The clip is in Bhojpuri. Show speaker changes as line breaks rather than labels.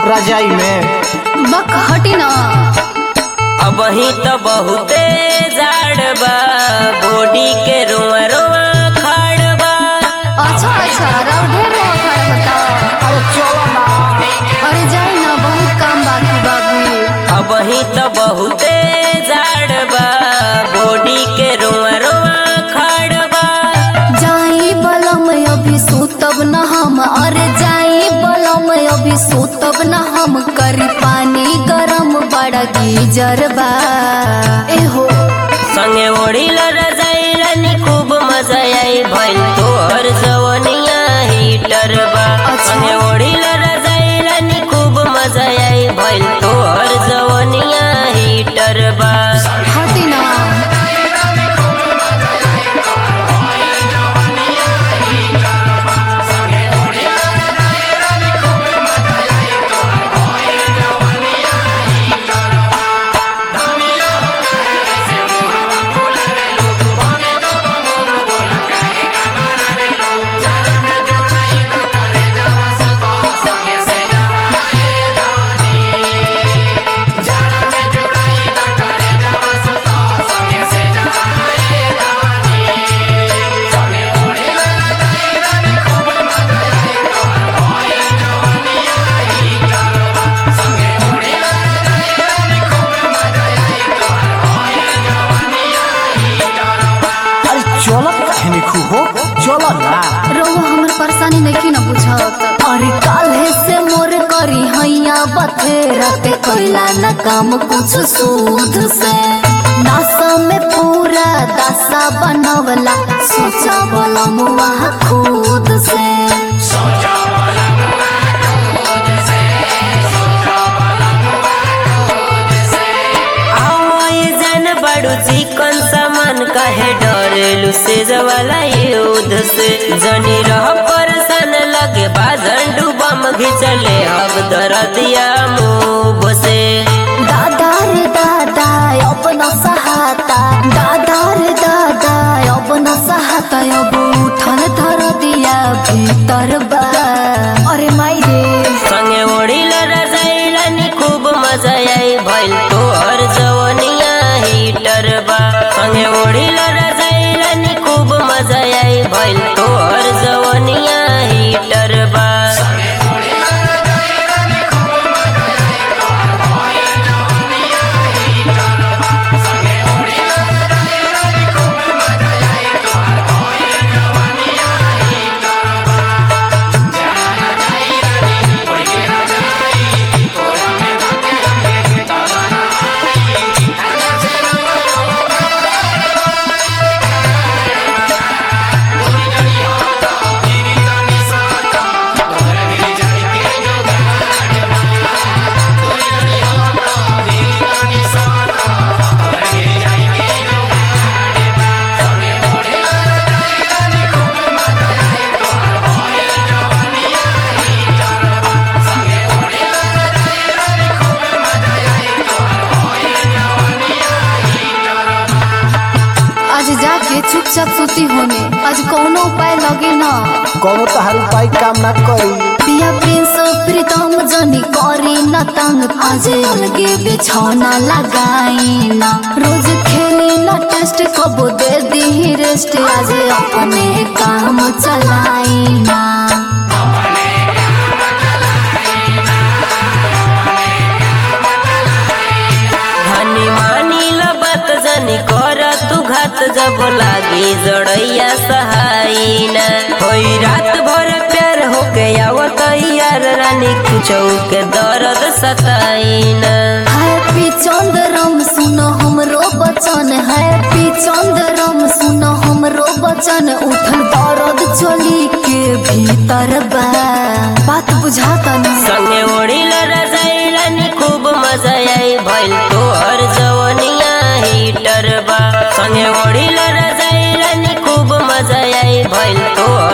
रजाई में
बक हटी ना
अब ही तो बहुते जाड़ बा बॉडी के रोआ रोआ खाड़ बा
अच्छा अच्छा राव ढेर रहा खड़ा बता
अरे चलो ना
अरे जाए ना बहुत काम बाकी बाबू
अब ही तो बहुते जाड़ बा बॉडी के रोआ रोआ खाड़ बा
जाई बलम अभी सुतब न हम अरे जाई बलम अभी सुतब न हम करी पानी गरम बड़ा गीजर बा एहो
संगे ओढ़िल रजाई रानी खूब मजा आई भइल तोहर जवनिया हीटर बा
अच्छा।
संगे ओढ़िल रजाई रानी खूब मजा आई भइल तोहर जवनिया हीटर बा
हटी ना
अरे चलो कहनी खूब हो चलो ना
रोवा हमर परेशानी नहीं ना बुझत अरे काल्हे से मोर करी हैया बथेरा पे कोइला न काम कुछ सूद से नासा में पूरा दासा बनवला सोचा बोला मुआ खुद से
आओ ये जान बड़ू चिकन सामान कहे डरेलू से जवाला युद्ध से जनी रह परेशान लगे बाजन डूबम घिचले अब दरदिया मुँह से
दादा रे दादा अपना सहाता दादा रे दादा अपना सहाता अब उठल धर दिया भीतर बा अरे माई रे
संगे ओढ़िल रजाई रानी खूब मजा आई भइल तोहर जवनिया हीटर बा संगे ओढ़िल रजाई रानी खूब मजा आई भइल तोहर जवनिया हीटर बा
आज जाके चुपचाप सुती होने आज कौनो उपाय लगे ना
कोनो तहार उपाय काम ना करी
पिया प्रिंस प्रीतम जनी करी न तंग आज अलगे बिछौना लगाई ना रोज खेली न टेस्ट कबो दे दी रेस्ट आज अपने काम चलाई ना
धनी मानी लबत जनी कर तू घात जब लागी जड़ैया सहाईना होई रात भर प्यार होके आवत यार रानी कुछौ के दर्द सताईना
हैप्पी चंद्रम सुनो हमरो बचन हैप्पी चंद्रम सुनो हमरो बचन उठल दर्द चली के भीतर बा बात बुझाता नहीं
संगे ओढ़िल रजाई रानी खूब मजा आई भइल तोहर जवनिया हीटर बा संगे ओढ़िल रजाई रानी खूब मजा आई भइल तोहर